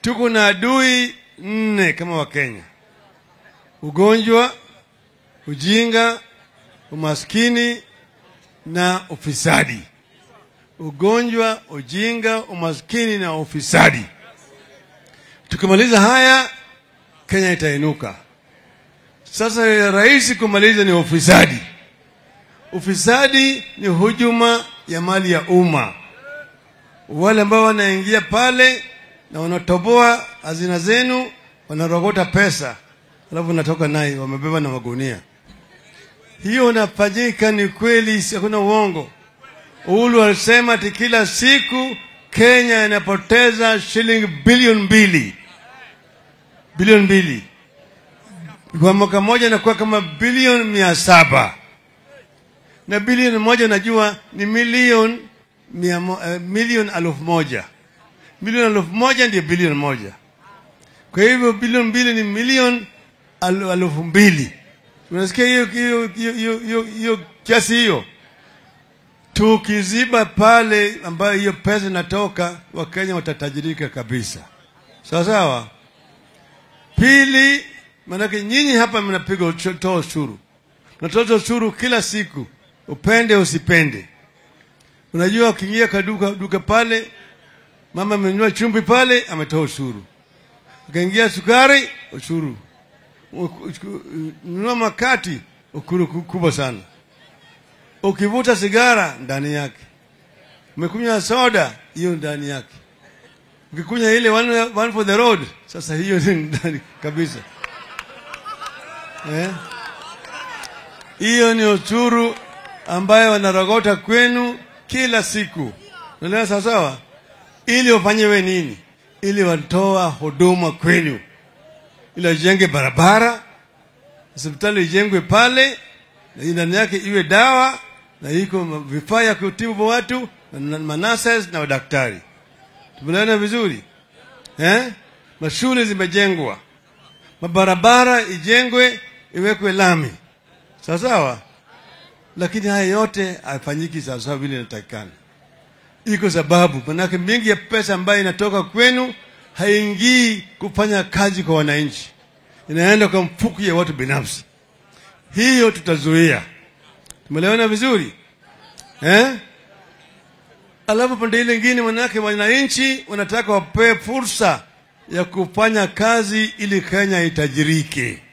tuko na adui nne kama Wakenya: ugonjwa, ujinga, umaskini na ufisadi. Ugonjwa, ujinga, umaskini na ufisadi. Tukimaliza haya, Kenya itainuka. Sasa ya rahisi kumaliza ni ufisadi. Ufisadi ni hujuma ya mali ya umma. Wale ambao wanaingia pale na wanatoboa hazina zenu, wanarogota pesa, alafu wanatoka naye wamebeba na magunia. Hiyo inafanyika, ni kweli, hakuna uongo. Uhuru alisema ati kila siku Kenya inapoteza shilingi bilioni mbili, bilioni mbili kwa mwaka mmoja inakuwa kama bilioni mia saba na bilioni moja najua ni milioni mia mo, uh, milioni elfu moja milioni elfu moja ndio bilioni moja. Kwa hivyo bilioni mbili ni milioni al- elfu mbili. Unasikia hiyo hiyo hiyo hiyo hiyo hiyo kiasi hiyo? Tukiziba pale ambayo hiyo pesa inatoka, Wakenya watatajirika kabisa, sawa sawa. Pili, maanake nyinyi hapa mnapiga ucho- toa ushuru, mnatoza ushuru kila siku, upende usipende. Unajua, ukiingia kaduka duka pale, mama amenunua chumvi pale, ametoa ushuru. Ukaingia sukari, ushuru. Nunua makati, ukuru ku- kubwa sana. Ukivuta sigara, ndani yake. Umekunywa soda, hiyo ndani yake. Ukikunywa ile one, one for the road, sasa hiyo ni ndani kabisa eh? Hiyo ni ushuru ambayo wanarogota kwenu kila siku, unaelewa sawa sawa, ili wafanyiwe nini? Ili watoa huduma kwenu, ili wajenge barabara, hospitali ijengwe pale, na ndani yake iwe dawa na iko vifaa ya kutibu watu na manases na wadaktari. Tumeelewana vizuri eh? Mashule zimejengwa, mabarabara ijengwe, iwekwe lami, sawa sawa. Lakini haya yote hayafanyiki sawasawa vile inatakikana. Iko sababu, manake mingi ya pesa ambayo inatoka kwenu haingii kufanya kazi kwa wananchi, inaenda kwa mfuko ya watu binafsi. Hiyo tutazuia. Tumeelewana vizuri eh? Alafu pande ile ingine, manake wananchi wanataka wapewe fursa ya kufanya kazi ili Kenya itajirike.